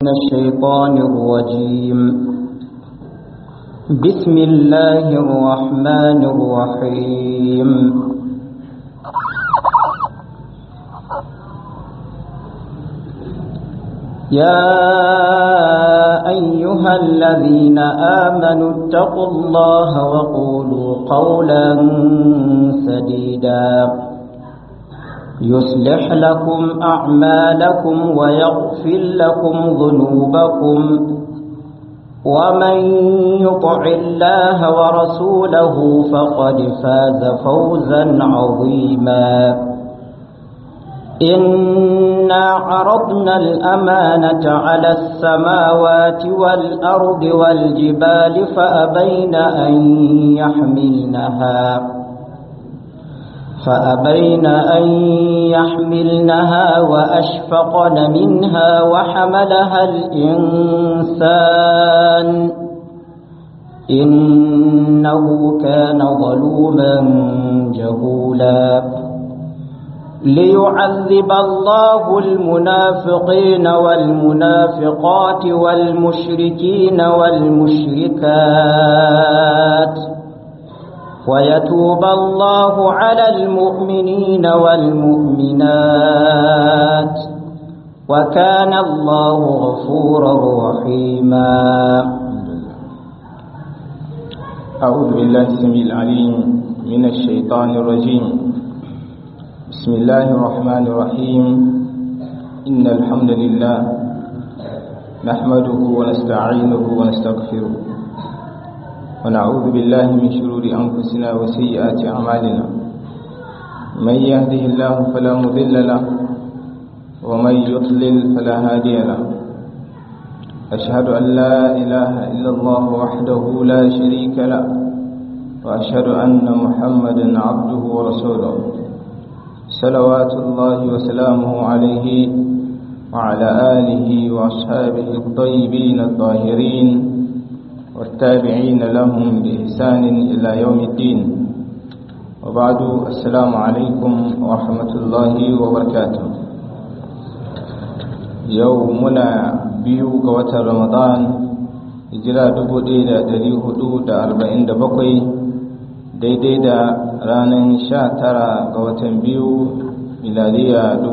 من الشيطان الرجيم بسم الله الرحمن الرحيم يا أيها الذين آمنوا اتقوا الله وقولوا قولا سديدا يصلح لكم أعمالكم ويغفر لكم ذنوبكم ومن يطع الله ورسوله فقد فاز فوزا عظيما إنا عرضنا الأمانة على السماوات والأرض والجبال فأبين أن يحملنها فأبين أن يحملنها وأشفقن منها وحملها الإنسان إنه كان ظلوما جهولا ليعذب الله المنافقين والمنافقات والمشركين والمشركات ويتوب الله على المؤمنين والمؤمنات وكان الله غفورا رحيما أعوذ بالله السميع العليم من الشيطان الرجيم بسم الله الرحمن الرحيم إن الحمد لله نحمده ونستعينه ونستغفره ونعوذ بالله من شرور أنفسنا وسيئات أعمالنا من يهده الله فلا مضل له ومن يضلل فلا هادي له أشهد أن لا إله إلا الله وحده لا شريك له وأشهد أن محمدا عبده ورسوله صلوات الله وسلامه عليه وعلى آله وأصحابه الطيبين الطاهرين والتابعين لهم بإحسان إلى يوم الدين وبعد السلام عليكم ورحمة الله وبركاته يومنا biyu ga watan ramadan hijira 1447 daidai da ranar 19 ga watan biyu miladiya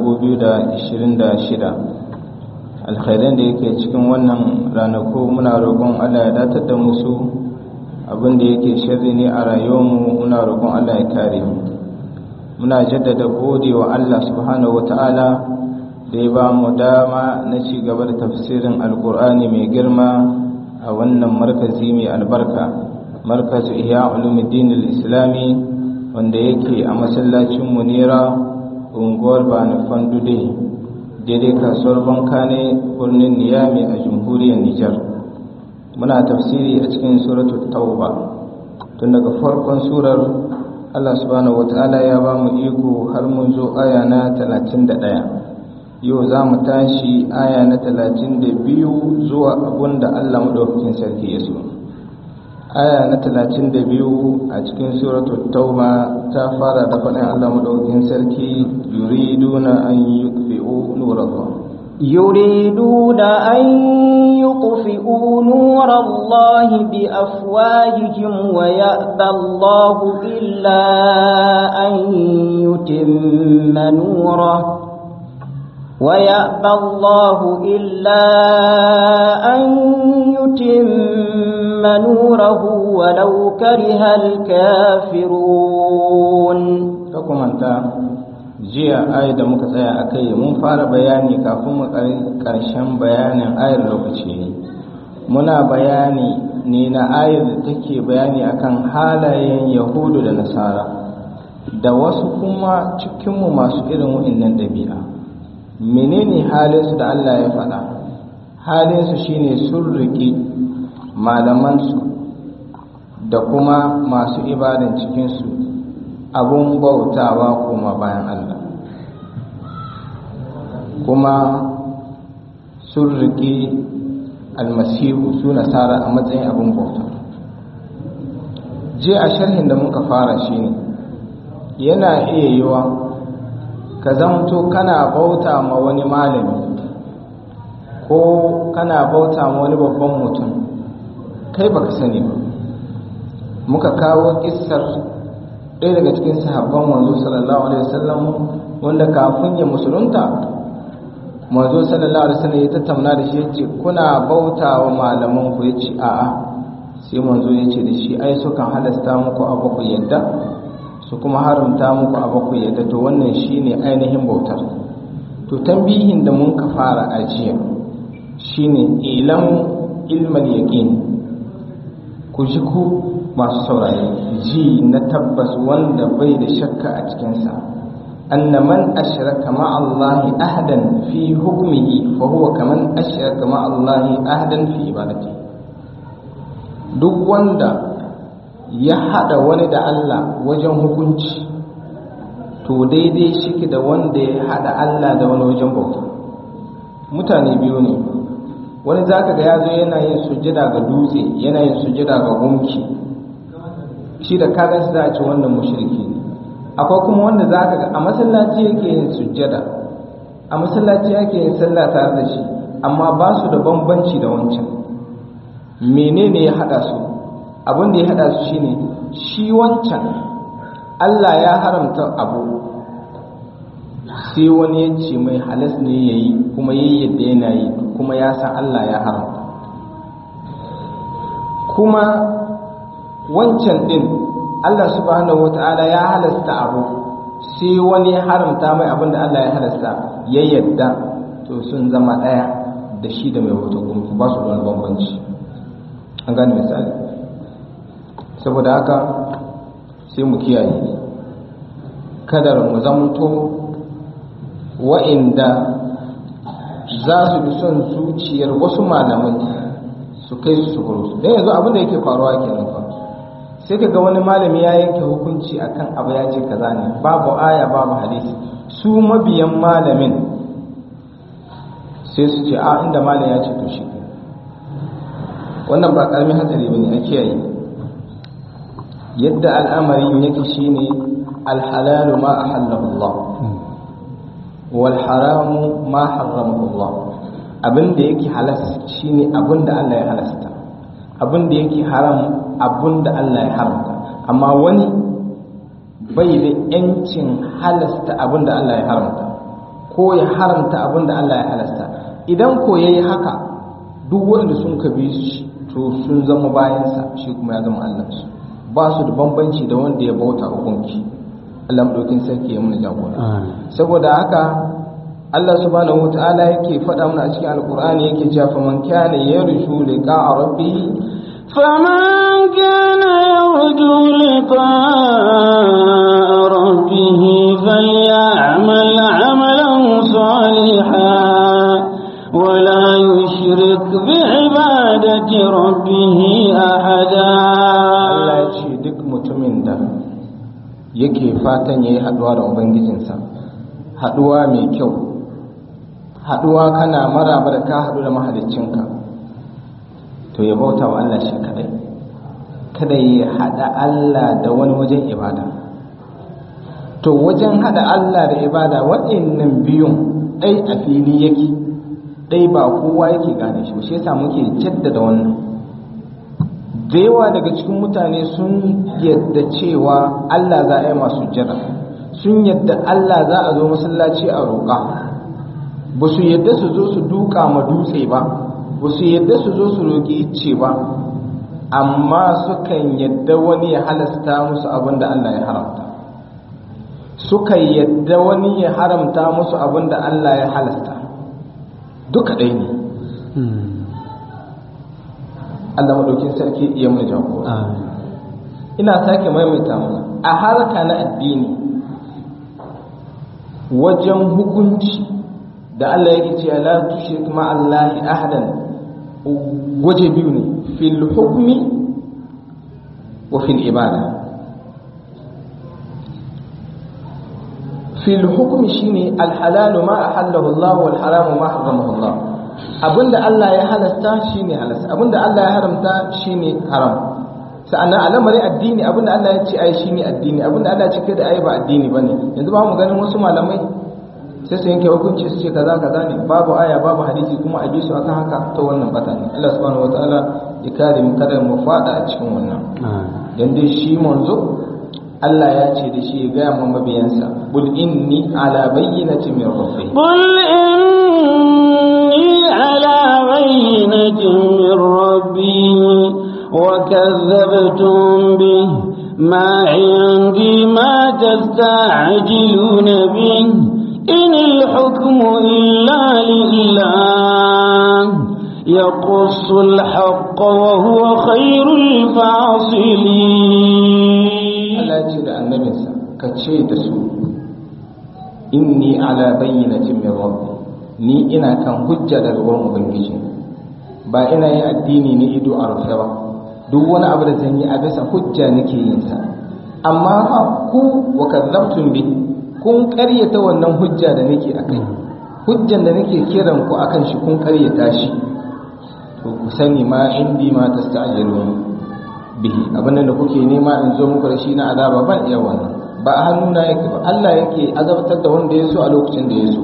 2026 alkhairan da yake cikin wannan ranaku muna roƙon Allah ya datar da musu abinda yake shirri ne a rayuwarmu muna roƙon Allah ya kare mu muna jaddada gode wa Allah subhanahu wata'ala da ya ba mu dama na ci gaba da tafsirin alkur'ani mai girma a wannan markazi mai albarka markazu ihya ulumuddin islami wanda yake a masallacin munira unguwar banifan dude daidai kasuwar banka ne birnin niyami a jamhuriyar nijar muna tafsiri a cikin suratul tauba tun daga farkon surar allah subhanahu wataala ya ba mu iko har mun zo aya na 31 yau za mu tashi aya na 32 zuwa abun da allah maɗaukakin sarki ya so aya na 32 a cikin suratul tauba ta fara da faɗin allah maɗaukakin sarki yuriduna an yukfi'u nurallah يريدون أن يطفئوا نور الله بأفواههم ويأبى الله إلا أن يتم نوره ويأبى الله إلا أن يتم نوره ولو كره الكافرون فكم أنت jiya ayar da muka tsaya a kai mun fara bayani kafin mu ƙarshen bayanin ayar lokaci muna bayani ne na ayar da take bayani akan halayen yahudu da nasara da wasu kuma cikinmu masu irin wa'innan ɗabi'a menene halinsu da Allah ya faɗa halinsu shine sun riƙi malamansu da kuma masu ibadan cikinsu abun bautawa kuma bayan Allah kuma sun riƙi almasihu su nasara a matsayin abin bauta je a sharhin da muka fara shine yana iya yiwa ka zamto kana bauta ma wani malami ko kana bauta ma wani babban mutum kai baka sani ba muka kawo kissar ɗaya daga cikin sahabban manzo sallallahu alaihi wasallam wanda kafin ya musulunta manzo sallallahu alaihi wasallam ya tattauna da shi yace kuna bauta wa malaman ku yace a'a sai manzo yace da shi ai sukan halasta muku abu ku yadda su kuma haramta muku abu ku yadda to wannan shine ainihin bautar to tambihin da mun ka fara ajiya shine ilam ilmal yaqin ku ji ku masu saurare ji na tabbas wanda bai da shakka a cikinsa anna man ashraka ma Allah ahdan fi hukmihi fa huwa kaman ashraka ma Allah ahdan fi ibadati duk wanda ya hada wani da Allah wajen hukunci to daidai shike da wanda ya hada Allah da wani wajen bauta mutane biyu ne wani zaka ga yazo yana yin sujjada ga dutse yana yin sujjada ga gunki shi da kagan shi za a ce wannan mushriki ne akwai kuma wanda za ka ga a masallaci yake yin sujjada a masallaci yake yin sallah tare da shi amma ba su da bambanci da wancan menene ya hada su abin da ya hada su shine shi wancan Allah ya haramta abu sai wani ya ce mai halas ne ya yi kuma yi yadda yana yi kuma ya san Allah ya haramta kuma wancan din Allah subhanahu wata'ala ya halasta abu sai wani ya haramta mai abin da Allah ya halasta ya yadda to sun zama ɗaya da shi da mai wata gumki ba su da wani bambanci an gane misali saboda haka sai mu kiyaye kadar mu zamto wa'inda za su bi son zuciyar wasu malamai su kai su su don yanzu abin da yake faruwa kenan fa sai ka ga wani malami ya yanke hukunci akan abu ya ce kaza ne babu aya babu hadisi su mabiyan malamin sai su ce a inda malam ya ce to shi wannan ba karamin hatsari bane a kiyaye yadda al'amarin yake shine alhalalu ma ahallahu Allah wal haramu ma harramahu Allah abinda yake halas shine abinda Allah ya halasta abinda yake haram abinda Allah ya haramta amma wani bai da yancin halasta abinda Allah ya haramta ko ya haramta abinda Allah ya halasta idan ko yayi haka duk wanda sun kabi shi to sun zama bayansa shi kuma ya zama Allah su ba su da bambanci da wanda ya bauta hukunci Allah madaukin sarki ya muna jagora saboda haka Allah subhanahu wataala yake faɗa mana a cikin alkur'ani yake cewa fa man kana yarju liqa'a rabbih فمن كان يرجو لقاء ربه فليعمل عملا صالحا ولا يشرك بعبادة ربه أحدا Allah ya ce duk mutumin da yake fatan ya yi haɗuwa da Ubangijinsa haɗuwa mai kyau haɗuwa kana maraba da ka haɗu da mahaliccinka to ya bauta wa Allah shi kadai kada ya haɗa Allah da wani wajen ibada to wajen haɗa Allah da ibada waɗannan biyun ɗai a fili yake ɗai ba kowa yake gane shi shi yasa muke jaddada wannan da yawa daga cikin mutane sun yadda cewa Allah za a yi masu jira sun yadda Allah za a zo masallaci a roƙa ba su yadda su zo su duka ma dutse ba ba su yadda su zo su roƙi icce ba amma sukan yadda wani ya halasta musu abin da Allah ya haramta sukan yadda wani ya haramta musu abin da Allah ya halasta duka ɗaya ne Allah maɗaukin sarki iya mai jagora ina sake maimaita mana a harka na addini wajen hukunci da Allah yake cewa la tushrik ma Allah ahadan waje biyu ne fil hukmi wa fil ibada fil hukmi shine al halal ma ahallahu Allah wal haram ma haramahu Allah abinda Allah ya halasta shine halasta abinda Allah ya haramta shine haram sa'annan al'amarin addini abinda Allah ya ce ai shine addini abinda Allah ya ce kada ai ba addini bane yanzu ba mu ganin wasu malamai sai su yanke hukunci su ce kaza kaza ne babu aya babu hadisi kuma a bi su akan haka ta wannan bata ne Allah subhanahu wataala ya kare mu kada mu fada a cikin wannan dan dai shi manzo Allah ya ce da shi ya gaya ma mabiyansa bul inni ala bayyinati min rabbi قل إني على بينة من ربي وكذبتم به ما عندي ما تستعجلون به إن الحكم إلا لله يقص الحق وهو خير الفاصلين Allah ya ce da annabinsa ka ce da su inni ala bayyinatin min rabbi ni ina kan hujja daga wurin ubangiji ba ina yin addini ne ido a rufe ba duk wani abu da zan yi a bisa hujja nake yin sa amma fa ku wa kadzabtum bi kun karyata wannan hujja da nake akai hujjan da nake kiran ku akan shi kun karyata shi to ku sani ma indi ma tasta'jilun bihi abin da kuke nema in zo muku da shi na azaba ban iya wannan ba a hannuna yake ba Allah yake azabtar da wanda ya so a lokacin da ya so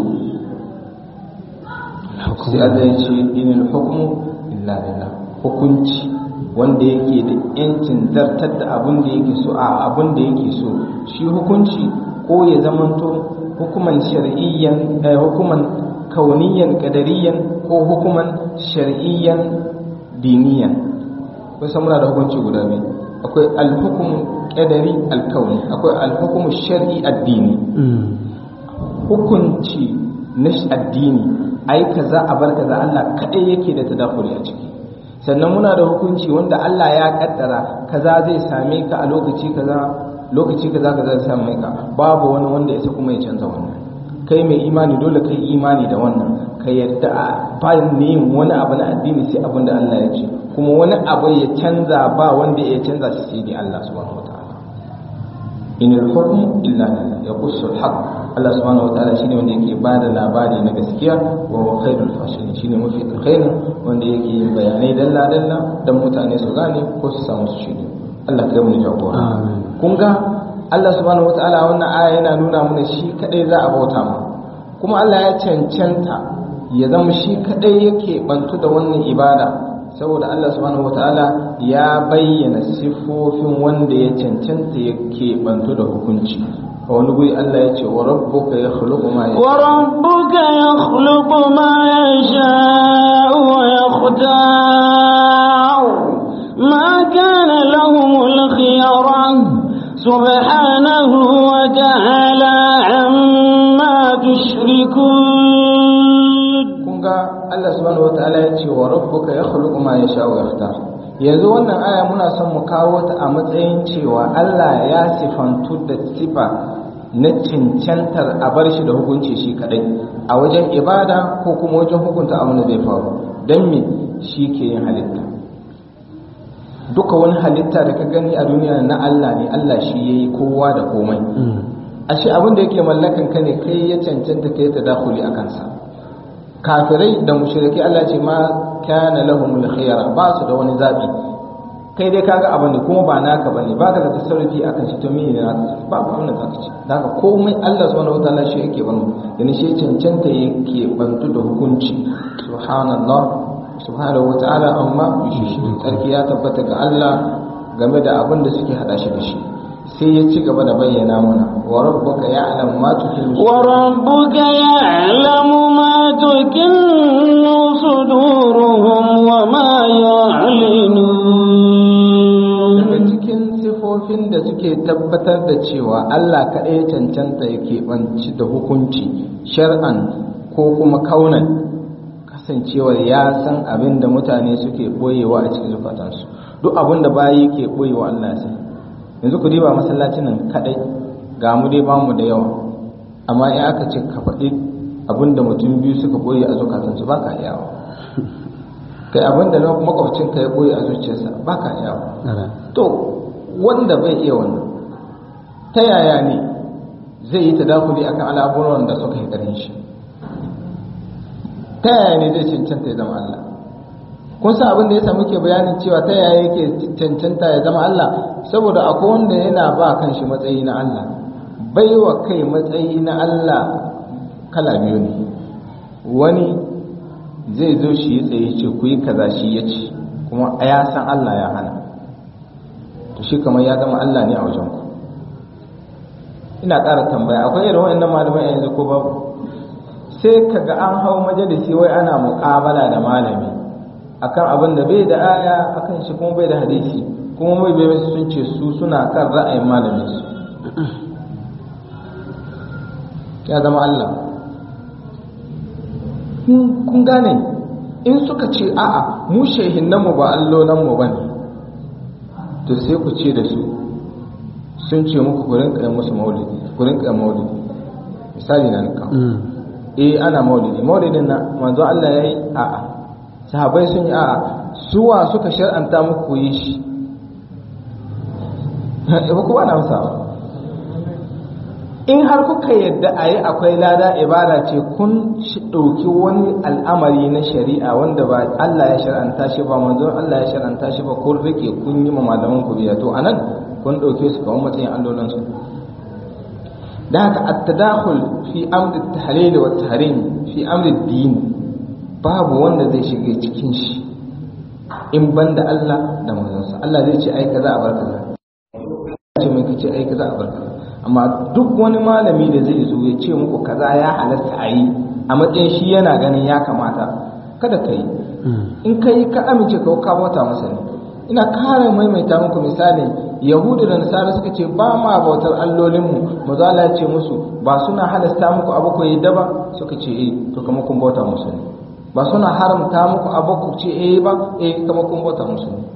sai Allah ya ce inil hukmu illa lillah hukunci wanda yake da yancin zartar da abin da yake so a abin da yake so shi hukunci ko ya zamanto hukuman shar'iyyan hukuman kauniyan qadariyan ko hukuman shar'iyyan diniyan kun san muna da hukunci guda biyu akwai alhukum qadari alkauni akwai alhukum shar'i addini hukunci na addini ai kaza a bar kaza Allah kadai yake da tadakhuli a ciki sannan muna da hukunci wanda Allah ya kaddara kaza zai same ka a lokaci kaza lokaci kaza kaza zai same ka babu wani wanda ya kuma ya canza wannan kai mai imani dole kai imani da wannan ka yarda a bayan ne wani abu na addini sai abin da Allah ya ce kuma wani abu ya canza ba wanda ya canza shi sai dai Allah subhanahu wataala inal hukmu illa lillah yaqussu al-haq Allah subhanahu wataala shine wanda yake bada labari na gaskiya wa huwa khairul fasilin shine mafi alkhairin wanda yake yin bayanai dalla dalla dan mutane su gane ko su samu su shiri Allah kai mu jagora kun ga Allah subhanahu wataala wannan aya yana nuna mana shi kadai za a bauta mu kuma Allah ya cancanta ya zama shi kadai yake bantu da wannan ibada saboda Allah subhanahu wataala ya bayyana siffofin wanda ya cancanta yake bantu da hukunci a wani guri Allah ya ce wa rabbuka yakhluqu ma yasha wa rabbuka yakhluqu ma yasha wa yakhtar ma kana lahumul khiyara subhanahu wa ta'ala amma tushrikun kun ga Allah subhanahu wataala ya ce wa rabbuka yakhluqu ma yasha wa yakhtar yanzu wannan aya muna son mu kawo ta a matsayin cewa Allah ya sifantu da sifa na cancantar a bar shi da hukunci shi kadai a wajen ibada ko kuma wajen hukunta abin da zai faru don me shi ke yin halitta duka wani halitta da ka gani a duniya na Allah ne Allah shi ya yi kowa da komai ashe abin da yake mallakan ka ne kai ya cancanta kai ta dakuli a kansa kafirai da mushriki Allah ce ma kana lahumul khiyara ba su da wani zabi kai dai kaga abin ne kuma ba naka bane ba ka da tasarrufi akan shi to me ne naka ba ba wannan zaka ci daga komai Allah subhanahu wataala shi yake ban yana shi cancanta yake bantu da hukunci subhanallah subhanahu wataala amma shi tsarki ya tabbata ga Allah game da abin da suke hada shi da shi sai ya ci gaba da bayyana mana wa rabbuka ya'lamu ma tukinnu wa rabbuka ya'lamu ma tukinnu suduruhum wa ma yu'linun daga cikin sifofin da suke tabbatar da cewa Allah kaɗai cancanta yake banci da hukunci shar'an ko kuma kaunan kasancewar ya san abin da mutane suke boyewa a cikin zukatansu duk abin da bayi ke boyewa Allah ya san yanzu ku diba masallacin nan kadai ga mu dai bamu da yawa amma in aka ce ka faɗi abinda mutum biyu suka boye a zukatansu ba ka yawa kai abinda makwabcin ka ya boye a zuciyarsa ba ka yawa to wanda bai iya wannan ta yaya ne zai yi tadakuli akan al'amuran da suka yi ƙarin shi ta yaya ne zai cancanta ya zama Allah kun san abin da ya samu ke bayanin cewa ta yaya yake cancanta ya zama Allah saboda akwai wanda yana ba kan shi matsayi na Allah baiwa kai matsayi na Allah kala biyu ne wani zai zo shi ya tsaye ce ku yi kaza shi ya ce kuma ya san Allah ya hana to shi kamar ya zama Allah ne a wajen ku ina ƙara tambaya akwai irin wa'annan malamai yanzu ko babu sai kaga an hau majalisi wai ana muƙabala da malami akan abin da bai da aya akan shi kuma bai da hadisi kuma mai bai sun ce su suna kan ra'ayin malamin su ya zama Allah kun gane in suka ce a'a mu shehinnanmu ba allonanmu ba ne to sai ku ce da su sun ce muku ku rinka musu maulidi ku rinka maulidi misali na nika eh ana maulidi maulidin na manzo Allah yayi a'a sahabbai sun yi a'a suwa suka shar'anta muku yi shi ba ku ba na amsawa in har kuka yadda a yi akwai lada ibada ce kun ɗauki wani al'amari na shari'a wanda ba Allah ya shar'anta shi ba manzon Allah ya shar'anta shi ba kun rike kun yi ma malaman ku biya to anan kun ɗauke su kamar matsayin allolan su da haka at-tadakhul fi amri at-tahlil wa at-tahrim fi amri ad-din babu wanda zai shiga cikin shi in banda Allah da manzon sa Allah zai ce ai kaza a barka ce mai kace ai kaza a barka amma duk wani malami da zai zo ya ce muku kaza ya halatta a yi a matsayin shi yana ganin ya kamata kada ka yi in ka yi ka amince ka ka bauta masa ne ina kare maimaita muku misali yahudu da nasara suka ce ba ma bautar allolinmu maza Allah ya ce musu ba suna halasta muku abu ku yi daba suka ce eh to kama kun bauta musu ne ba suna haramta muku abu ku ce eh ba eh kama kun bauta musu ne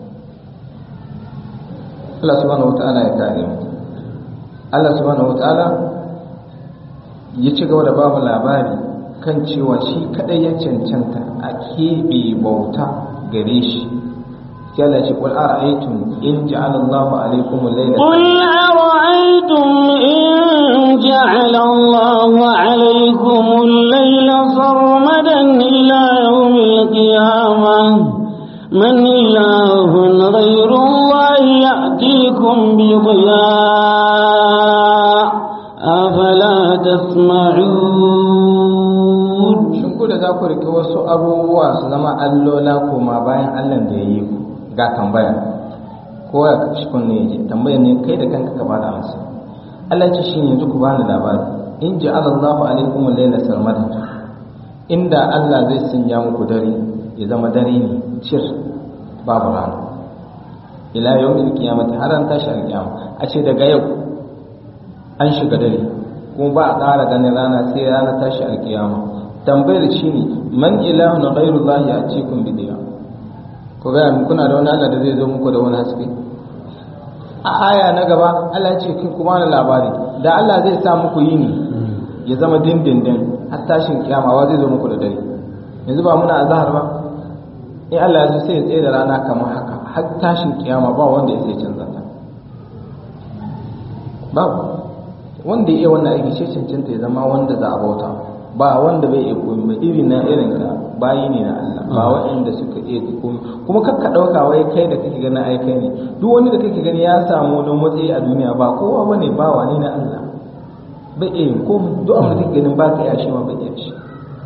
Allah subhanahu wa ta'ala ya kare mu Allah subhanahu wataala ya ci gaba da babu labari kan cewa shi kadai ya cancanta a keɓe bauta gare shi sai Allah ce qul ara'aytum in ja'ala Allahu alaykum al-layla قل أرأيتم إن جعل الله عليكم الليل سرمدا إلى يوم القيامة من إله غير الله يأتيكم بضياء أفلا تسمعون shin ku da za ku rike wasu abubuwa su zama allola koma bayan Allah da ya yi ku ga tambaya ko ya kashi kunne ya ji tambaya ne kai da kanka ka bada masa Allah ce shi yanzu ku bani labari in ji Allahu alaikum laila sarmada inda Allah zai sanya muku dare ya zama dare ne cir babu rana ila yawmin qiyamati har an tashi alqiyama a ce daga yau an shiga dare kuma ba a ƙara ganin rana sai rana tashi alqiyama tambayar shine man ilahun ghairu Allah ya'tikum bidiya ko ga kuna da wani Allah da zai zo muku da wani haske a aya na gaba Allah ya ce kin kuma na labari da Allah zai sa muku yini ya zama dindindin har tashin kiyama wa zai zo muku da dare yanzu ba muna azhar ba in Allah ya so sai ya tsaye da rana kamar haka har tashin kiyama ba wanda ya sai canza ta babu wanda ya iya wannan aiki ce cancanta ya zama wanda za a bauta ba wanda bai iya koyi ba iri na irin ka bayi ne na Allah ba waɗanda suka iya koyi kuma kakka ɗauka wai kai da kake ganin ai kai ne duk wani da kake gani ya samu wani matsayi a duniya ba kowa bane ba wani na Allah bai iya yin komai duk abin da kake ganin ba ka iya shi ma bai iya shi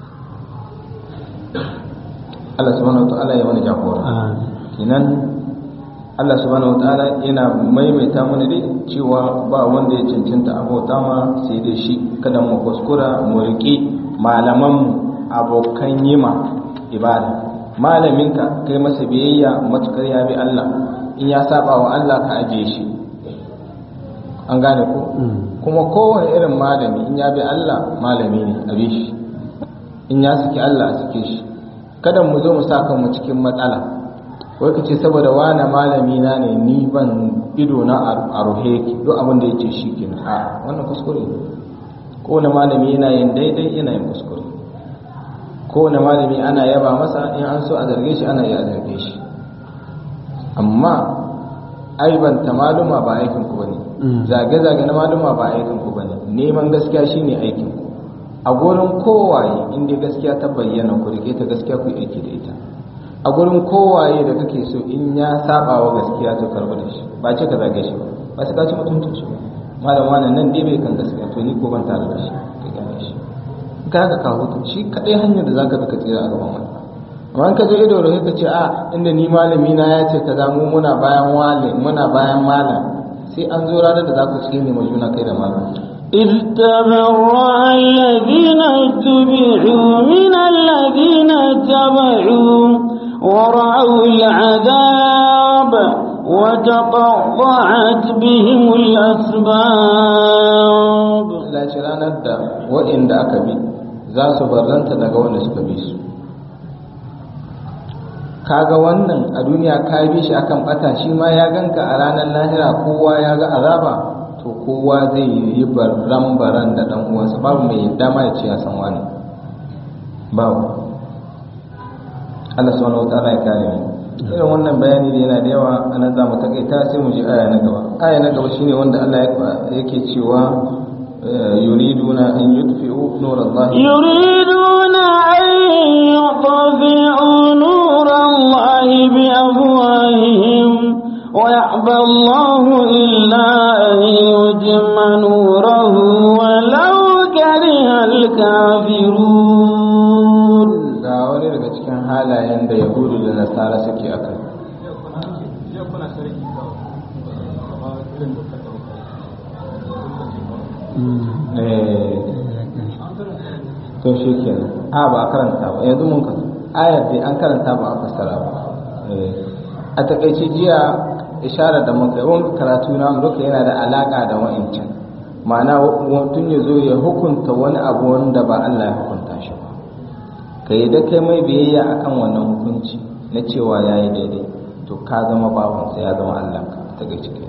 Allah subhanahu wataala ya mana jagora kenan Allah subhanahu wataala yana maimaita mana dai cewa ba wanda ya cancanta abota ma sai dai shi kada mu kuskura mu riƙe malaman abokan yima ibada malaminka kai masa biyayya matukar ya bi Allah in ya saba wa Allah ka ajiye shi an gane ko kuma kowane irin malami in ya bi Allah malami ne a bi shi in ya saki Allah a sake shi kada mu zo mu sa kanmu cikin matsala wai ka ce saboda wane malami na ne ni ban ido na a ruhe yake duk abin da yake shi kenan a wannan kuskure ne kowane malami yana yin daidai yana yin kuskure kowane malami ana yaba masa in an so a zarge shi ana iya a zarge shi amma aibanta maluma ba aikin ku bane zage-zage na maluma ba aikin ku bane neman gaskiya shine aikin ku a gurin kowaye inda gaskiya ta bayyana ku rike ta gaskiya ku aiki da ita a gurin kowaye da kake so in ya saba wa gaskiya to karbu da shi ba ce ka zage shi ba ba sai ka ci mutuncin shi ba malam wannan nan dai bai kan gaskiya to ni ko ban tare da shi ka gane shi kaga ka hutu shi kadai hanyar da zaka bi ka tsira a gaban wani amma in ka je ido da ka ce a inda ni malami na ya ce kaza mu muna bayan wale muna bayan malam sai an zo ranar da za ku tsine ma juna kai da malam إذ تبرأ الذين اتبعوا من الذين اتبعوا ورأوا العذاب وتقطعت بهم الأسباب Allah ce ranar da waɗanda aka bi za su barranta daga wanda suka bi su kaga wannan a duniya ka bi shi akan bata shi ma ya ganka a ranar lahira kowa ya ga azaba to kowa zai yi barran baran da dan uwansa babu mai dama ya ce ya san wani babu Allah subhanahu wataala ya kare mu irin wannan bayani da yana da yawa anan za mu takaita sai mu ji aya na gaba aya na gaba shine wanda Allah yake cewa yuriduna an yutfi'u nurallahi يريدون أن يطفئوا نور الله بأفواههم ويأبى الله إلا أن يتم نوره ولو كره الكافرون ga wani daga cikin halayen da yahudu da nasara suke a kai to shi kenan a ba a karanta ba yanzu mun ka ayar dai an karanta ba a fassara ba a takaice jiya ishara da muka yi wani karatu na duka yana da alaka da wa'ancan ma'ana mutum ya zo ya hukunta wani abu wanda ba Allah ya hukunta shi ba ka yi da kai mai biyayya akan wannan hukunci na cewa ya yi daidai to ka zama bawansa ya zama Allah ka ta gaci kai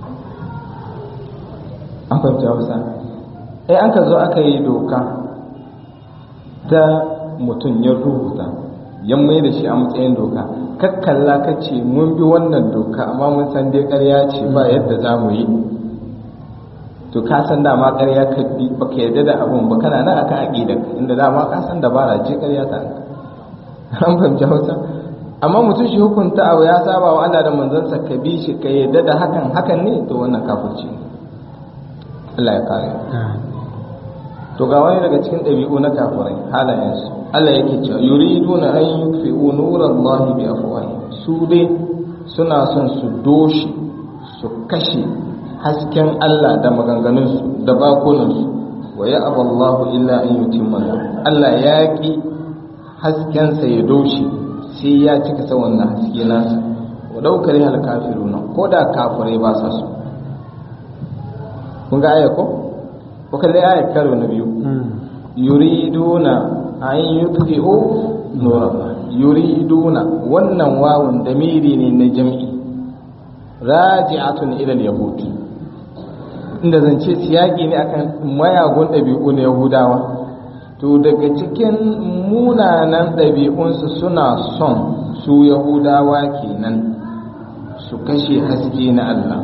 an fahimta wasa eh an ka zo aka yi doka ta mutum ya rubuta ya mai da shi a matsayin doka kakkalla ka ce mun bi wannan doka amma mun san dai ƙarya ce ba yadda za mu yi to ka san dama ƙarya ka bi ba ka yarda da abun ba kana nan akan aqidar inda dama ka san dabara ce ƙarya ta an fahimci hausa amma mutum shi hukunta abu ya saba wa Allah da manzansa ka bi shi ka yarda da hakan hakan ne to wannan kafirci ne Allah ya kare to ga wani daga cikin ɗabi'u na kafirai halayensu Allah yake cewa yuriduna an yutfi'u nurallahi bi afwahihim su dai suna son su doshi su kashe hasken Allah da maganganunsu da bakunansu wa ya aballahu illa an yutimma Allah ya ki haskensa ya doshi sai ya cika sa wannan haske nasa wa daukar hal kafiruna ko da kafirai ba sa so kun ga aya ko ko kalle aya karo na biyu yuriduna an yutfi'u nurallah yuriduna wannan wawun damiri ne na jam'i raji'atun ila al-yahud inda zance siyaki ne akan mayagun ɗabi'u na yahudawa to daga cikin munanan ɗabi'unsu suna son su yahudawa kenan su kashe haske na Allah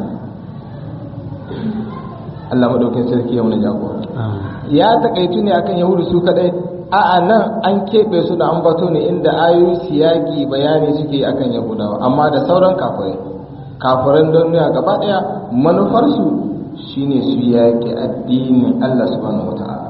Allah maɗaukin sarki ya wani jagora ya takaitu ne akan yahudu su kadai a'a nan an keɓe su da ambato ne inda ayoyi siyaki bayani suke akan yahudawa amma da sauran kafirai kafiran duniya gaba ɗaya manufarsu shine su yaƙi addinin Allah subhanahu wa ta'ala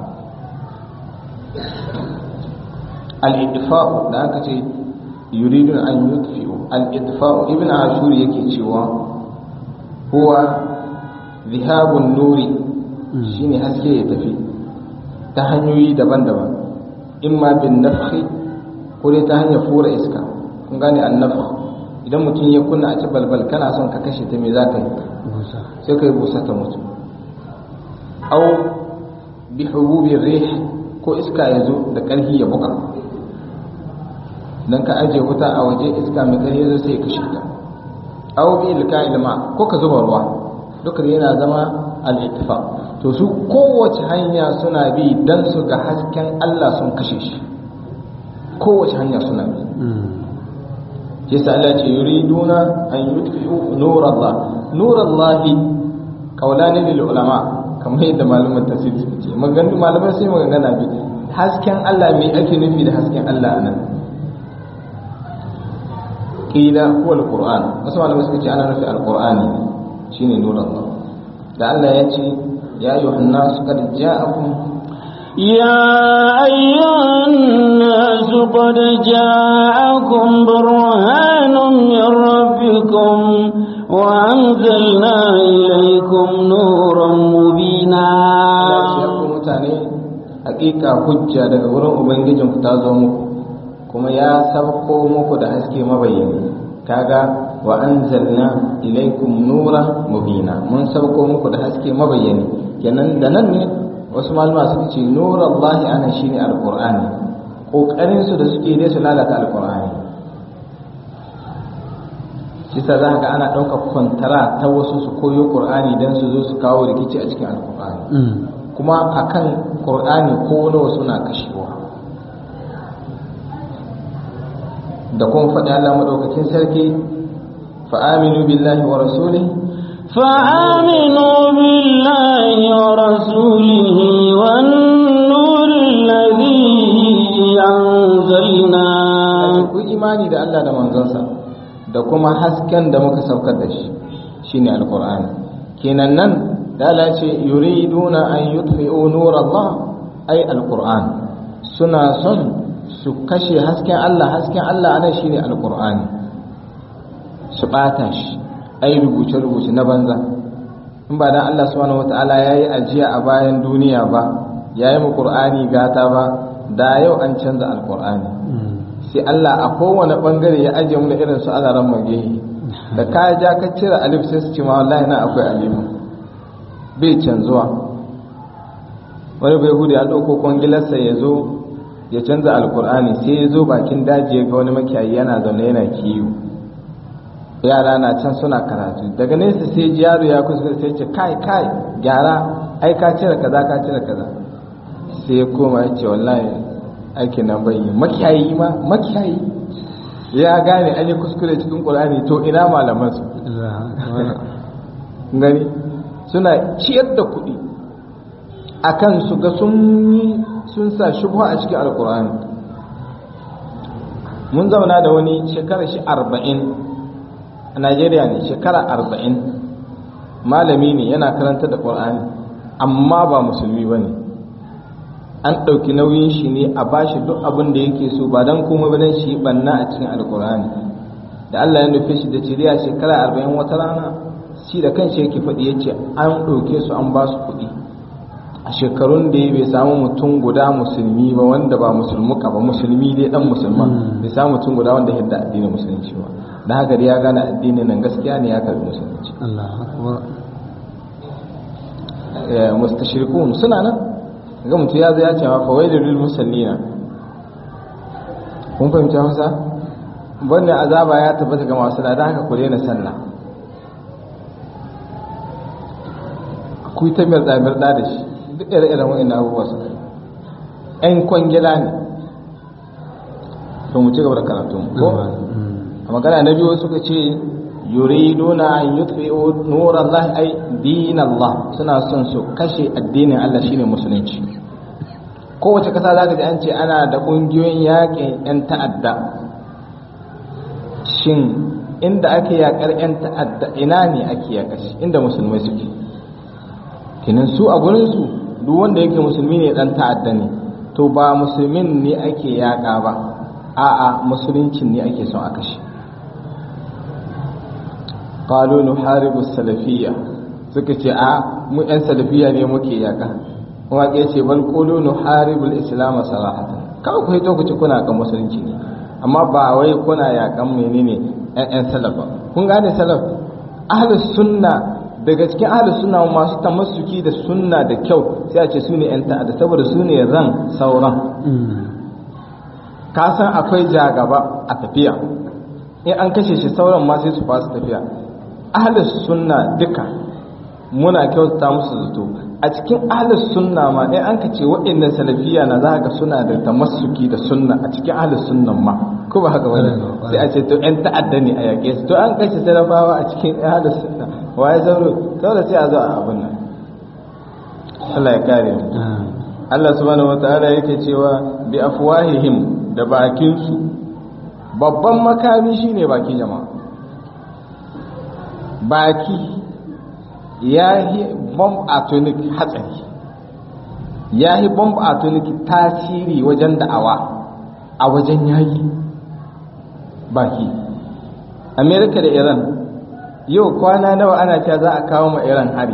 al-idfa'u da aka ce yuridun an yutfi'u al-idfa'u ibn ashur yake cewa huwa zihabun nuri shine haske ya tafi ta hanyoyi daban-daban imma bin nafhi ko dai ta hanyar fura iska kun gane an-nafh idan mutum ya kunna a ci balbal kana son ka kashe ta me za ka yi sai ka yi busa ta mutu au bi hububi rih ko iska ya zo da ƙarfi ya buga dan ka ajiye wuta a waje iska mai ƙarfi zo sai ya kashe ta au bi ilka ilma ko ka zuba ruwa duka yana zama al-ittifaq to su kowace hanya suna bi dan su ga hasken Allah sun kashe shi kowace hanya suna bi yasa Allah ce yuriduna an yutfi'u nurallah nurallahi qawlani lil ulama kamar yadda malaman tafsir suka ce magana malaman sai magana bi hasken Allah me ake nufi da hasken Allah anan qila huwa alquran wasu malaman suka ce ana nufi alqurani shine nurallah da Allah ya ce ya ayyuhan nas qad ja'akum يا أيها الناس قد جاءكم برهان من ربكم وأنزلنا إليكم نورا مبينا mutane hakika hujja daga wurin ubangijinku ta zo muku kuma ya sabko muku da haske mabayyani kaga wa anzalna ilaikum nura mubina mun sabko muku da haske mabayyani kenan da nan ne wasu malama suka ce nura Allah ana shine alqur'ani kokarin su da suke dai su lalata alqur'ani shi sa za ga ana ɗaukar kwantara ta wasu su koyo qur'ani dan su zo su kawo rikici a cikin alqur'ani kuma akan qur'ani ko nawa suna kashewa da kuma faɗi Allah madaukakin sarki fa'aminu billahi wa rasulih فآمنوا بالله ورسوله والنور الذي أنزلنا ku imani da Allah da manzonsa da kuma hasken da muka saukar da shi shine alqur'ani kenan nan da Allah ce yuriduna an yutfi'u nur Allah ay alqur'an suna son su kashe hasken Allah hasken Allah anan shine alqur'ani su bata shi ai rubuce rubuce na banza in ba dan Allah subhanahu wataala yayi ajiya a bayan duniya ba yayi mu qur'ani gata ba da yau an canza alqur'ani sai Allah a kowane bangare ya ajiye mu da irin su alaran mage da ka ja ka cire alif sai su ce ma wallahi na akwai alif bai canzuwa wani bai hudu ya ɗauko kwangilarsa ya zo ya canza alkur'ani sai ya zo bakin daji ya ga wani makiyayi yana zaune yana kiwo yara na can suna karatu daga nesa sai ji yaro ya kusa sai ce kai kai gyara ai ka cire kaza ka cire kaza sai ya koma ya ce wallahi aikin nan bai yi makiyayi ma makiyayi ya gane an yi kuskure cikin qur'ani to ina malaman su gani suna ciyar da kuɗi akan su ga sun yi sun sa shubha a cikin alkur'ani mun zauna da wani shekara shi arba'in a najeriya ne shekara arba'in malami ne yana karanta da ƙur'ani amma ba musulmi ba ne an ɗauki nauyin shi ne a bashi duk abin da yake so ba don kuma ba don shi banna a cikin alkur'ani da allah ya nufe shi da ciriya shekara arba'in wata rana shi da kanshi yake faɗi ya ce an ɗauke su an ba su kuɗi a shekarun da ya bai samu mutum guda musulmi ba wanda ba musulmuka ba musulmi dai dan musulman bai samu mutum guda wanda yadda addinin musulunci ba da haka dai ya gane addinin nan gaskiya ne ya karbi musulunci mustashirikun suna nan ga mutum ya zo ya ce ma fawailul lil musallina kun fahimci Hausa wannan azaba ya tabbata ga masu da haka ku daina sallah ku ta mirda mirda da shi duk ire-iren wa'in abubuwa su ‘yan kwangila ne to mu ci gaba da karatu ko a magana na biyu suka ce yuriduna an yutfi'u nur Allah ai din Allah suna son su kashe addinin Allah shine musulunci kowace kasa za ka ji an ce ana da ƙungiyoyin yaƙin 'yan ta'adda shin inda ake yaƙar 'yan ta'adda ina ne ake yaƙa shi inda musulmai suke kinan su a gurinsu duk wanda yake musulmi ne dan ta'adda ne to ba musulmin ne ake yaƙa ba a'a musuluncin ne ake son a kashe qalu nuharibu salafiyya suka ce a mu yan salafiyya ne muke yaƙa kuma ke ce bal qulu nuharibu al-islam sarahatan kawai ku hito ku ci kuna kan musulunci ne amma ba wai kuna yaƙan menene yan salaf ba kun gane salaf ahlus sunna daga cikin ahlus sunna masu tamassuki da sunna da kyau sai a ce su ne yan ta'adda saboda su ne ran sauran ka san akwai jagaba a tafiya in an kashe shi sauran ma sai su fasu tafiya ahlus sunna duka muna kyautata musu zato a cikin ahlus sunna ma in an kace waɗannan salafiya na za ka suna da tamassuki da sunna a cikin ahlus sunnan ma ko ba haka bane sai a ce to yan ta'adda ne a yaƙe su to an kashe salafawa a cikin ahlus sunna waye zauro saboda sai a zo a abin nan Allah ya kare mu Allah subhanahu wataala yake cewa bi afwahihim da bakin su babban makami shine baki jama'a baki ya yi bomb atomic hatsari ya yi bomb atomic tasiri wajen da'awa a wajen yaƙi baki amerika da iran yau kwana nawa ana cewa za a kawo ma iran hari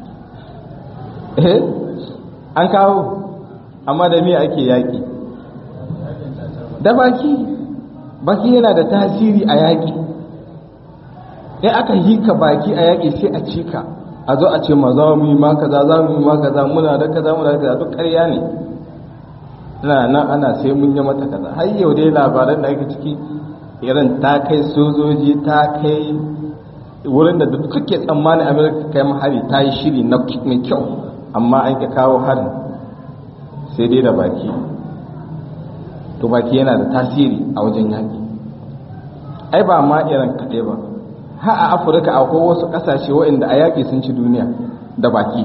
eh an kawo amma da me ake yaƙi da baki baki yana da tasiri a yaƙi in aka hika baki a yaƙi sai a cika a zo a ce ma za mu yi ma kaza za mu yi ma kaza muna da kaza muna da kaza duk ƙarya ne ina nan ana sai mun yi mata kaza har yau dai labaran da ake ciki irin ta kai sojoji ta kai wurin da duk kake tsammanin amerika kai mahari ta yi shiri na mai kyau amma an ka kawo harin sai dai da baki to baki yana da tasiri a wajen yaƙi ai ba ma iran kaɗai ba ha a afirka akwai wasu ƙasashe waɗanda a yaƙi sun ci duniya da baki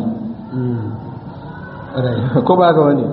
ko ba ga wani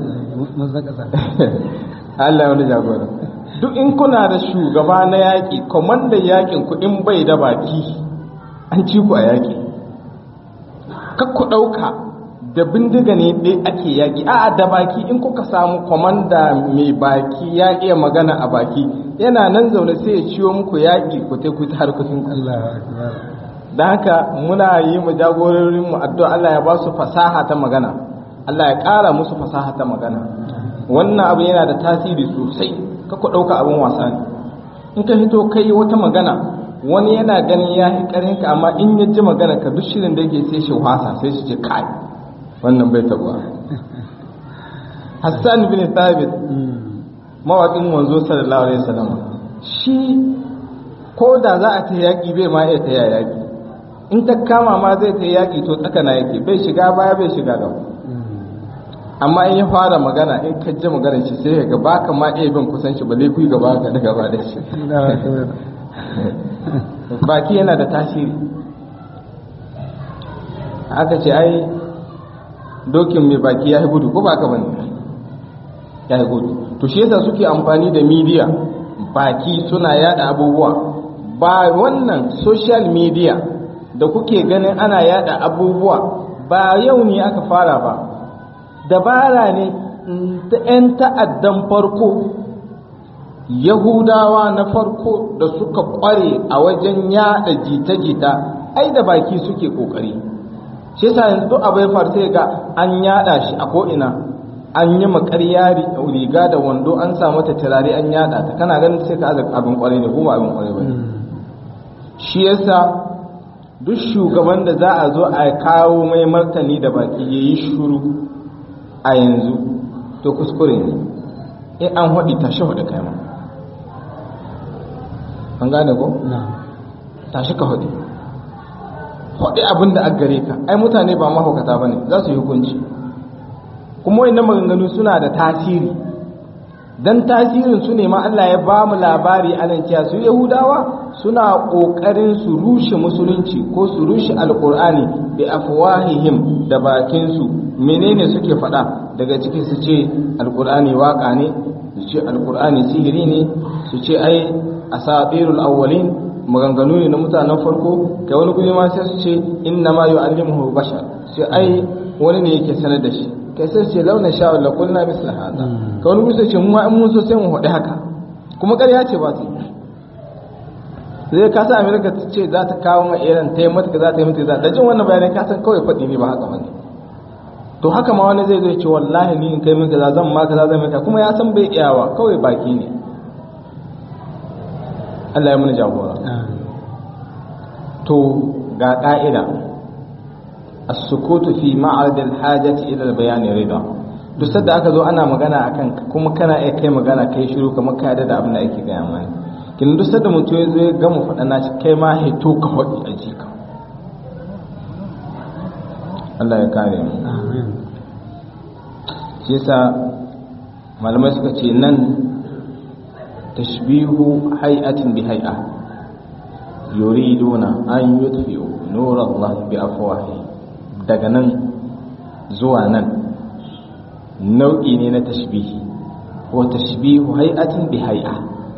Allah wani jagora duk in kuna da shugaba na yaƙi kwamandan yaƙin ku in bai da baki an ci ku a yaƙi kakku ɗauka da bindiga ne ɗai ake yaƙi a da baki in kuka samu kwamanda mai baki ya iya magana a baki yana nan zaune sai ya ciwo muku yaƙi ku ta ku ta harkokin da haka muna yi mu jagororin mu addu'a Allah ya ba su fasaha ta magana Allah ya ƙara musu fasaha ta magana wannan abu yana da tasiri sosai ka ku ɗauka abin wasa ne in ka hito kai wata magana wani yana ganin ya yi ƙarinka amma in ya ji magana ka duk shirin da yake sai shi wasa sai shi ce kai wannan bai tabuwa hassan bin thabit mawaƙin wanzo sallallahu alaihi wasallam shi ko da za a ta yaƙi bai ma iya ta yaƙi in ta kama ma zai ta yaƙi to tsakana yake bai shiga baya bai shiga gaba amma in ya fara magana in ka ji magana shi sai ga baka ma iya bin kusan shi balle kuyi gaba ka da gaba da shi baki yana da tasiri aka ce ai dokin mai baki ya yi gudu ko ba ka bane ya yi gudu to shi yasa suke amfani da media baki suna yada abubuwa ba wannan social media da kuke ganin ana yada abubuwa ba yau ne aka fara ba dabara ne ta 'yan ta'addan farko yahudawa na farko da suka kware a wajen yada jita-jita ai da baki suke kokari shi yasa yanzu abai farce ga an yada shi a ko'ina an yi makarya riga da wando an samu ta turare an yada ta kana ganin sai ka aza abin kwarai ne kuma abin kwarai ba shi yasa duk shugaban da za a zo a kawo mai martani da baki ya yi shuru a yanzu to kuskure ne in an haɗi tashi haɗi kai ma an gane ko? tashi ka haɗi haɗi abin da gare ka ai mutane ba mahaukata ba ne za su yi hukunci kuma wannan maganganu suna da tasiri dan tasirin su ne ma Allah ya ba mu labari anan cewa su Yahudawa suna kokarin su rushe musulunci ko su rushe alqur'ani bi afwahihim da bakin su menene suke faɗa daga ciki su ce alqur'ani waka ne su ce alqur'ani sihiri ne su ce ai asatirul awwalin maganganu ne na mutanen farko kai wani guri ma sai su ce inna ma yu'allimuhu bashar sai ai wani ne yake sanar da shi kai sai ce launa sha Allah kulna misla hada ka wani gusa ce mu in mun so sai mu hodi haka kuma ƙarya ce ba su zai ka sa America ta ce za ta kawo ma Iran ta yi mata za ta yi mata za da jin wannan bayanai ka san kawai faɗi ne ba haka bane to haka ma wani zai zo ce wallahi ni in kai min kaza zan ma kaza zan maka kuma ya san bai iyawa kawai baki ne Allah ya muni jagora to ga ka'ida as-sukutu fi ma'rad al-hajati ila al-bayan rida duk sadda aka zo ana magana akan kuma kana iya kai magana kai shiru kamar ka yarda da abin da ake gaya mani kin duk sadda mutum ya zo ya gama faɗa na shi kai ma hito ka faɗi a jika Allah ya kare mu shi yasa malamai suka ce nan tashbihu hay'atin bi hay'a yuriduna an yutfi'u nur Allah bi afwahi daga nan zuwa nan nau'i ne na tashbihi wa tashbihu hay'atin bi hay'a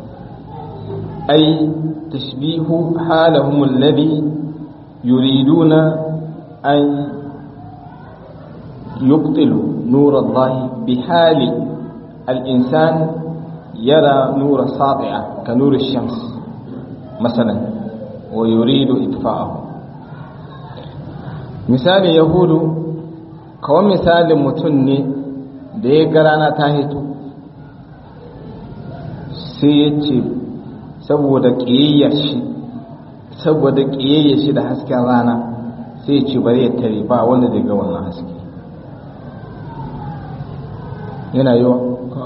ay tashbihu halahum alladhi yuriduna an yubtilu nurallahi bihali al-insan yara nura sati'a ka nuri shams masalan wa yuridu itfa'ahu misali yahudu kawai misalin mutum ne da ya ga rana ta hito sai ya ce saboda ƙiyayya shi saboda ƙiyayya shi da hasken rana sai ya ce bari ya tare ba wanda zai ga wannan haske yana yiwa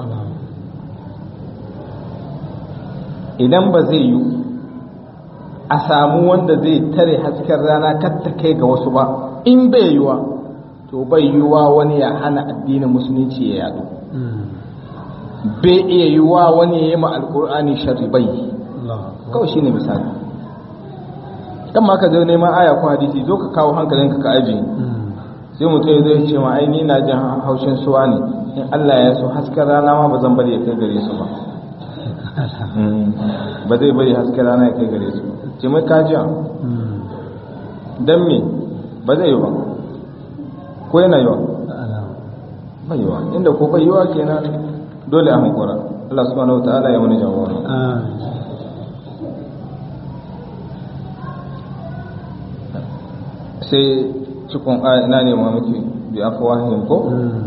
idan ba zai yi a samu wanda zai tare hasken rana katta kai ga wasu ba in bai yiwa to bai yiwa wani ya hana addinin musulunci ya yadu bai iya yiwa wani ya yi ma alkur'ani sharri bai kawai shine misali kan ma ka zo neman aya ko hadisi zo ka kawo hankalinka ka aji sai mutum ya zo ya ce ma ai ni na jin haushin suwa ne in Allah ya so hasken rana ma ba zan bari ya kai gare su ba ba zai bari hasken rana ya kai gare su ce mai kajiya don me ba zai yi ba ko yana yiwa bai yiwa inda ko bai yiwa kenan dole a hankura Allah subhanahu wa ta'ala ya wani jawara sai cikin ina ne ma muke bi afwahin ko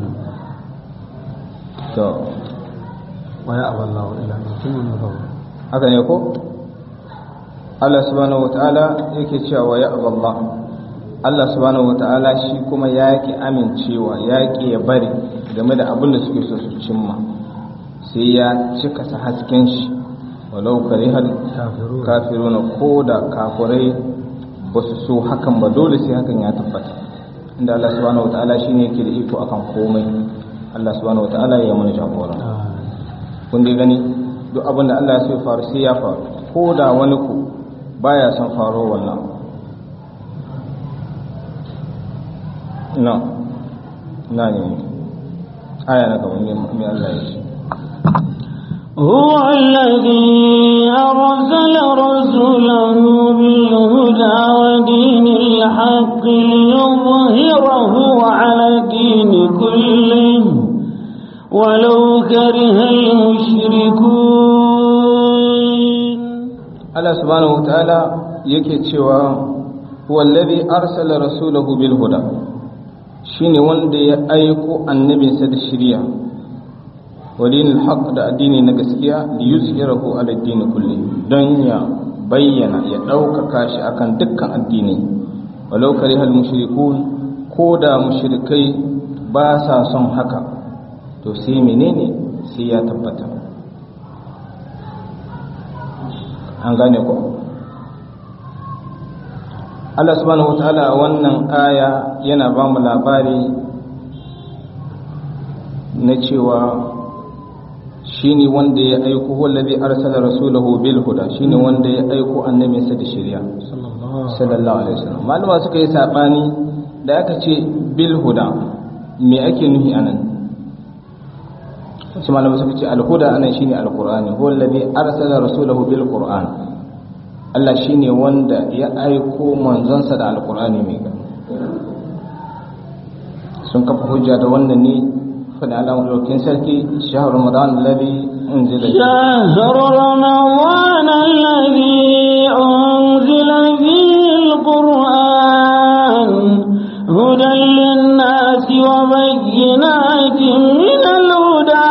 to waya aballahu ila mutumin nufawa haka ne ko Allah subhanahu wataala yake cewa ya aballah Allah subhanahu wataala shi kuma yaki amincewa yaki ya bari game da abin da suke so su cimma sai ya cika sa hasken shi walau karihal kafiruna ko da kafirai ba su so hakan ba dole sai hakan ya tabbata inda Allah subhanahu wataala shine yake da iko akan komai Allah subhanahu wataala ya mana jagora kun dai gani duk abin da Allah ya so ya faru sai ya faru ko da wani ku baya son faro wannan na na ne aya na gaba mai Allah ya ce هو الذي أرسل رسوله بالهدى ودين الحق ليظهره على الدين كله ولو كره المشركون Allah subhanahu wataala yake cewa huwa alladhi arsala rasulahu bil huda shine wanda ya aiko annabinsa da shari'a wa dinil haqq da addini na gaskiya li yuzhirahu ala dini kulli don ya bayyana ya ɗaukaka shi akan dukkan addini walau karihal mushrikun ko da mushrikai ba sa son haka to sai menene sai ya tabbata an gane ko Allah subhanahu wataala a wannan aya yana ba mu labari na cewa shine wanda ya aiko wallazi arsala rasulahu bil huda shine wanda ya aiko annabinsa da shari'a sallallahu alaihi wasallam malama suka yi sabani da aka ce bil huda me ake nufi anan wasu malamai suka ce alhuda anan shine alqur'ani huwa alladhi arsala rasulahu bil qur'an Allah shine wanda ya aiko manzonsa da alqur'ani mai gani sun kafa hujja da wannan ne fada alamun daukin sarki shahar ramadan alladhi unzila شهر رمضان الذي أنزل فيه القرآن هدى للناس وبينات من الهدى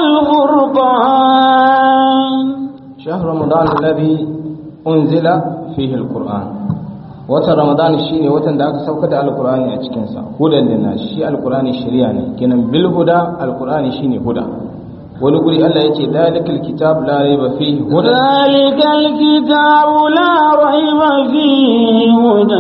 والفرقان شهر رمضان الذي unzila fihi alquran wata ramadan shine watan da aka sauka da alqurani a cikin sa hudan linnas shi alqurani shari'a ne kenan bil huda alqurani shine huda wani guri Allah yake dalikal kitab la raiba fihi hudan ذلك الكتاب لا ريب فيه هدى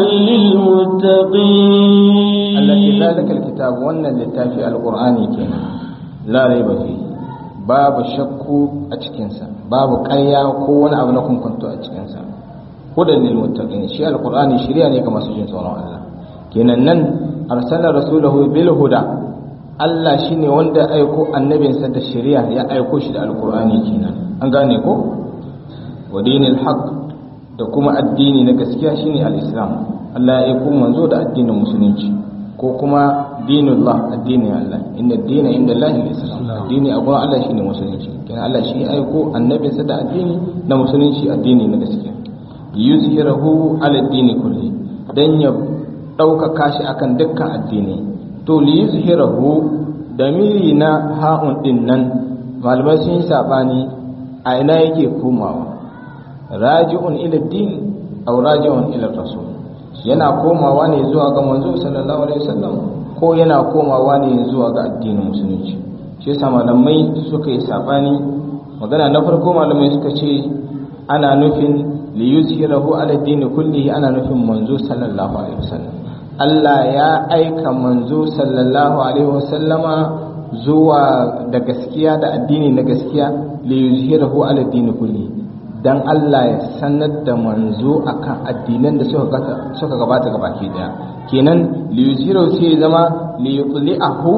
للمتقين allati dalikal kitab wannan littafi alqurani kenan la raiba fihi babu shakku a cikinsa babu ƙarya ko wani abu na kunkunto a cikinsa hudan lil muttaqin shi alqur'ani shiriya ne ga masu jin tsoron Allah kenan nan arsala rasulahu bil huda Allah shine wanda aiko annabinsa da shiriya ya aiko shi da alqur'ani kenan an gane ko wa dinil haqq da kuma addini na gaskiya shine al-islam Allah ya aiko manzo da addinin musulunci ko kuma dinullah addinin Allah inna dina inda Allah islam addini a gurin Allah shine musulunci kenan Allah shi ya aiko annabinsa da addini na musulunci addini na gaskiya yuzhirahu ala dini kulli dan ya ɗaukaka shi akan dukkan addini to li yuzhirahu damiri na ha'un din nan malamai sun yi sabani a ina yake komawa raji'un ila din aw raji'un ila rasul yana komawa ne zuwa ga manzo sallallahu alaihi wasallam ko yana komawa ne zuwa ga addinin musulunci shi yasa malamai suka yi sabani magana na farko malamai suka ce ana nufin li yuzhirahu ala din kullihi ana nufin manzo sallallahu alaihi wasallam Allah ya aika manzo sallallahu alaihi wasallama zuwa da gaskiya da addini na gaskiya li yuzhirahu ala din kullihi dan Allah ya sanar da manzo akan addinan da suka suka gabata gabaki daya kenan li yuzhirahu sai zama li yutli'ahu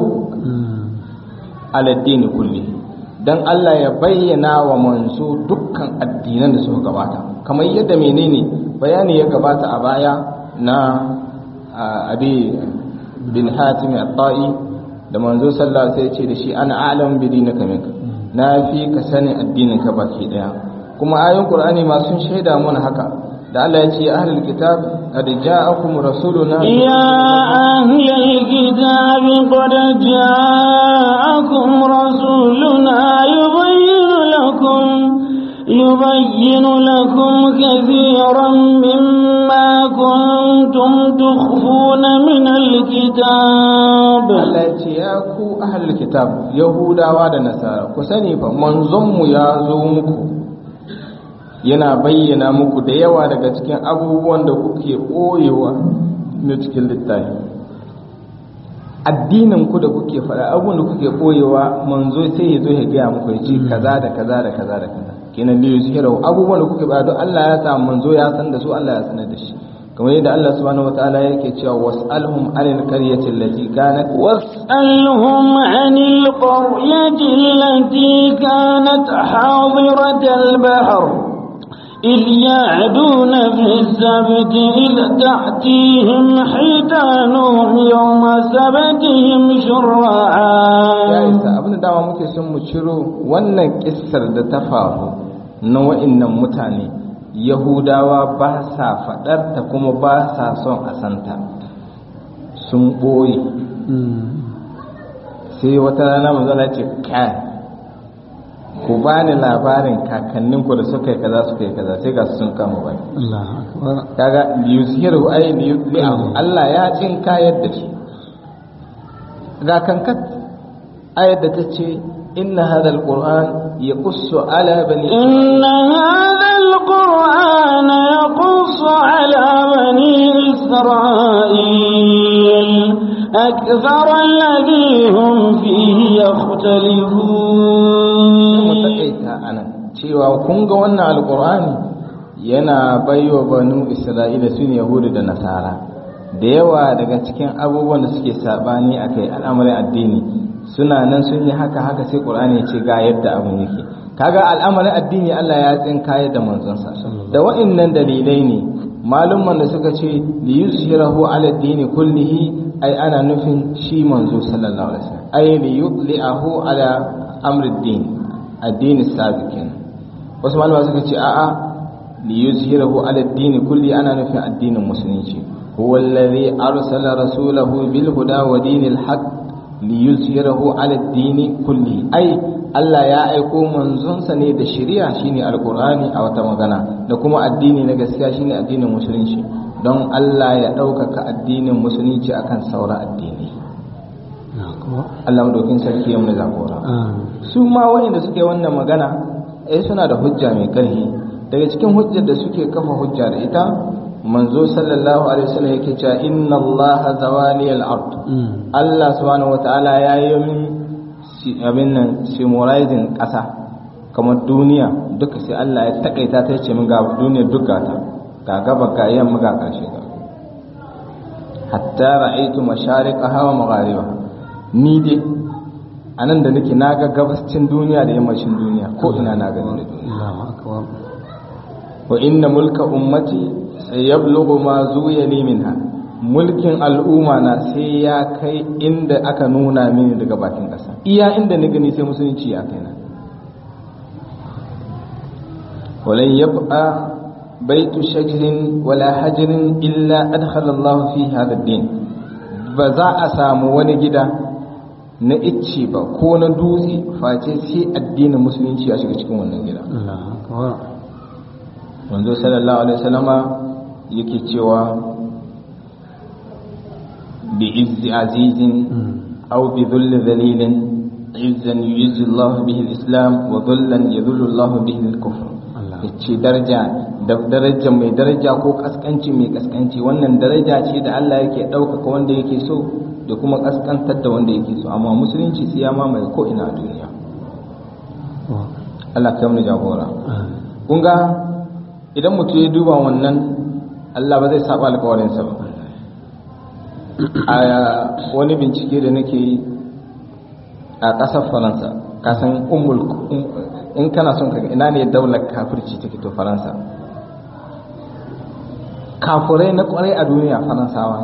ala din kullihi dan Allah ya bayyana wa manzo dukkan addinan da suka gabata kamar yadda menene bayani ya gabata a baya na abi bin hatim at-ta'i da manzo sallallahu alaihi wasallam ce da shi ana a'lam bi dinika minka na fi ka sanin addinin ka baki daya kuma ayoyin qur'ani ma sun shaida mana haka da Allah ya ce ya ahlul kitab qad ja'akum rasuluna ya ahlul kitab qad ja'akum rasuluna yubayyinu lakum يبين لكم كثيرا مما كنتم تخفون من الكتاب Allah ya ce ya ku ahlul kitab yahudawa da nasara ku sani fa manzonmu ya zo muku yana bayyana muku da yawa daga cikin abubuwan da kuke ɓoyewa na cikin littafi addinin ku da kuke faɗa abubuwan da kuke ɓoyewa manzo sai ya zo ya gaya muku ya ce kaza da kaza da kaza da kaza kenan da yuzhirahu abubuwan da kuke ba don Allah ya sa manzo ya san da su Allah ya sanar da shi kamar yadda Allah subhanahu wataala yake cewa was'alhum anil qaryati allati kanat was'alhum anil qaryati allati kanat hadiratal bahr إذ يعدون في السبت إذ تأتيهم حيتانهم يوم سبتهم شرعا ya isa abin da dama muke son mu ciro wannan kissar da ta faru na wa'innan mutane yahudawa ba sa faɗar ta kuma ba sa son a santa sun ɓoye sai wata rana manzala ce kai ku ba ni labarin kakanninku da suka yi kaza suka yi kaza sai ga su sun kama bai Allah akbar kaga liyuzhiru ay liyudli'ahu Allah ya cin kayar da shi ga kankat ayar da ta ce inna hadha alquran yaqussu ala bani إن هذا القرآن يقص على بني إسرائيل أكثر الذي هم فيه mu يختلفون takaita anan cewa kun ga wannan alqur'ani yana baiwa banu isra'ila sun yahudu da nasara da yawa daga cikin abubuwan da suke sabani akai al'amarin addini suna nan sun yi haka haka sai qur'ani ya ce ga yadda abin yake kaga al'amarin addini Allah ya tsinkaye da manzonsa da wa'annan dalilai ne malumman da suka ce li yushirahu ala dini kullihi ai ana nufin shi manzo sallallahu alaihi wasallam ai li yudli'ahu ala amri din addini sabiqin wasu malama suka ce a'a li yuzhirahu ala dini kulli ana nufin addinin musulunci huwa alladhi arsala rasulahu bil huda wa dinil haqq li yuzhirahu ala dini kulli ai Allah ya aiko manzonsa ne da shari'a shine alqur'ani a wata magana da kuma addini na gaskiya shine addinin musulunci don Allah ya ɗaukaka addinin musulunci akan sauran addini Allah madaukin sarki ya mu jagora su ma waɗanda suke wannan magana eh suna da hujja mai ƙarfi daga cikin hujjar da suke kafa hujja da ita manzo sallallahu alaihi wasallam yake cewa inna Allah zawali al-ard Allah subhanahu wataala ya yi min abin nan summarizing ƙasa kamar duniya duka sai Allah ya takaita ta ce min ga duniya duka ta ga gaba ga yamma ga ƙarshe ga hatta ra'aytu mashariqaha wa magharibaha ni dai a nan da nake naga gabascin duniya da yammacin duniya ko ina na gani da duniya Allahu akbar wa inna mulka ummati sayablughu ma zuya li minha mulkin al'umma na sai ya kai inda aka nuna mini daga bakin ƙasa iya inda ni gani sai musulunci ya kai na walan yabqa baitu shajirin wala hajirin illa adkhala Allah fi hadha ad-din ba za a samu wani gida na icce ba ko na dutse face sai addinin musulunci ya shiga cikin wannan gida wanzu sallallahu alaihi wasallama yake cewa bi izzi azizin aw bi dhulli dhalilin izzan yuzzi Allah bihi al-islam wa dhullan yadhullu Allah bihi al-kufr yace daraja da daraja mai daraja ko kaskanci mai kaskanci wannan daraja ce da Allah yake ɗaukaka wanda yake so da kuma kaskantar da wanda yake so amma musulunci sai ya mamaye ko ina a duniya Allah ka yi jagora kun ga idan mutum ya duba wannan Allah ba zai saba alkawarinsa ba a wani bincike da nake yi a ƙasar faransa kasan umul in kana son kaga ina ne daular kafirci take to faransa kafurai na kwarai a duniya faransawa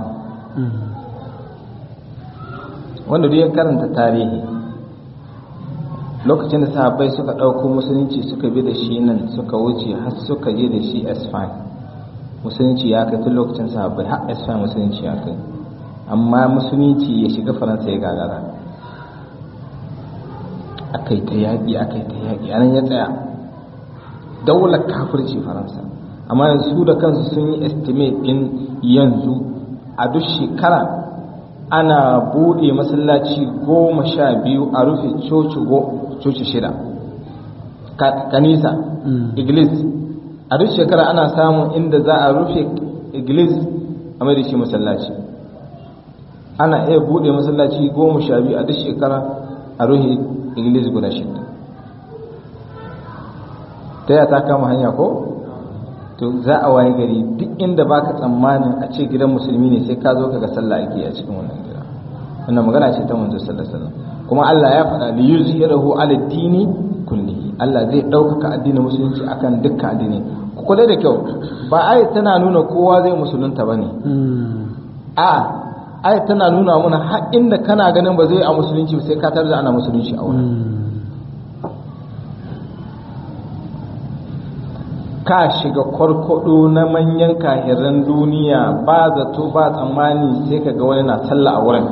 wanda duk ya karanta tarihi lokacin da sahabbai suka ɗauko musulunci suka bi da shi nan suka wuce har suka je da shi esfan musulunci ya kai tun lokacin sahabbai har esfan musulunci ya kai amma musulunci ya shiga faransa ya gagara akai ta yaƙi akai ta yaƙi anan ya tsaya daular kafirci faransa amma yanzu da kansu sun yi estimate ɗin yanzu a duk shekara ana buɗe masallaci goma sha biyu a rufe coci shida kanisa iglis a duk shekara ana samun inda za a rufe iglis a mai da shi masallaci ana iya buɗe masallaci goma sha biyu a duk shekara a rufe iglis guda shida ta yi ta kama hanya ko? to za a waye gari duk inda baka tsammanin a ce gidan musulmi ne sai ka zo ka ga sallah ake a cikin wannan gida wannan magana ce ta manzo sallallahu alaihi wasallam kuma Allah ya faɗa li yuzhirahu ala dini kullihi Allah zai ɗaukaka addinin musulunci akan dukkan addini ku kula da kyau ba ayat tana nuna kowa zai musulunta bane a ayat tana nuna mana har inda kana ganin ba zai a musulunci sai ka tarda ana musulunci a wurin ka shiga kwarkwado na manyan kahiran duniya ba zato ba tsammani sai ka ga wani na sallah a wurin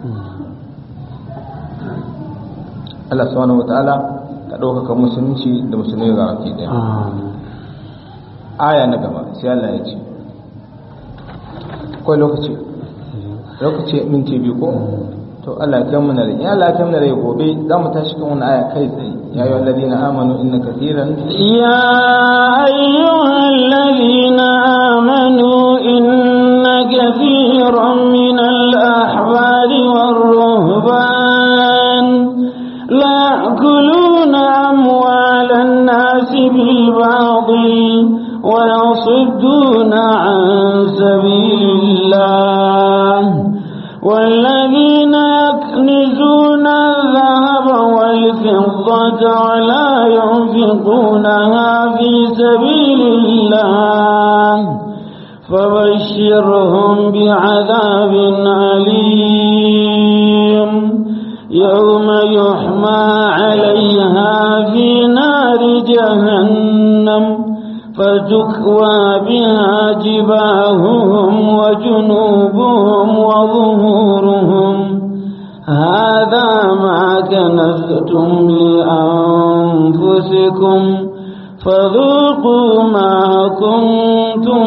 Allah subhanahu wa ta'ala ka ɗaukaka musulunci da musulmi ga wake ɗaya aya na gaba sai Allah ya ce akwai lokaci lokaci minti biyu ko to Allah ya kai mana rai ya Allah ya kai mana rai gobe za mu tashi kan wani aya kai tsaye ya ayyuhal ladina amanu inna kathiran يا أيها الذين آمنوا إن كثيرا من الأحبار والرهبان لا يأكلون أموال الناس بالباطل ويصدون عن سبيل الله والذين يكنزون الذهب والفضة ولا ينفقونها في سبيل الله فبشرهم بعذاب أليم يوم يحمى عليها في نار جهنم فتكوى بها جباههم وجنوبهم وظهورهم هذا ما كنزتم لأنفسكم فذوقوا ما كنتم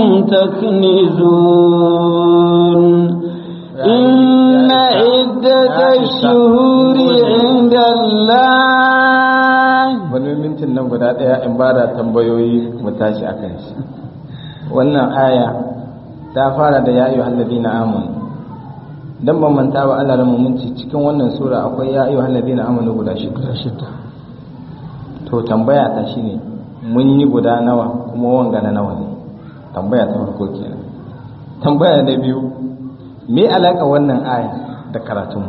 تكنزون إن عدة الشهور عند الله wani mintin nan guda ɗaya in ba da tambayoyi mu tashi a kan shi wannan aya ta fara da ya ayyuhal ladina amanu dan ban manta ba Allah ramu mun ci cikin wannan sura akwai ya ayyuhal ladina amanu guda shida to tambaya ta shine mun yi guda nawa kuma wanga na nawa ne tambaya ta farko kenan tambaya na biyu me alaka wannan aya da karatunmu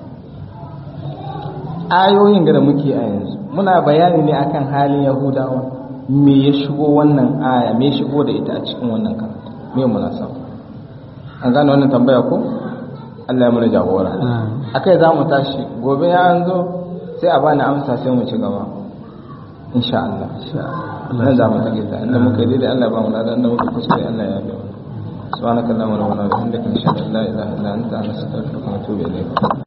ayoyin da muke a yanzu muna bayani ne akan halin yahudawa me ya shigo wannan aya me ya shigo da ita a cikin wannan karatu me munasaba an gane wannan tambaya ko Allah ya mana jagora akai za mu tashi gobe ya an zo sai a bani amsa sai mu ci gaba insha Allah nan za mu tage ta inda muka yi daidai Allah ba mu ladan inda muka kuskure Allah ya biya سبحانك اللهم وبحمدك نشهد ان لا اله الا انت نستغفرك ونتوب اليك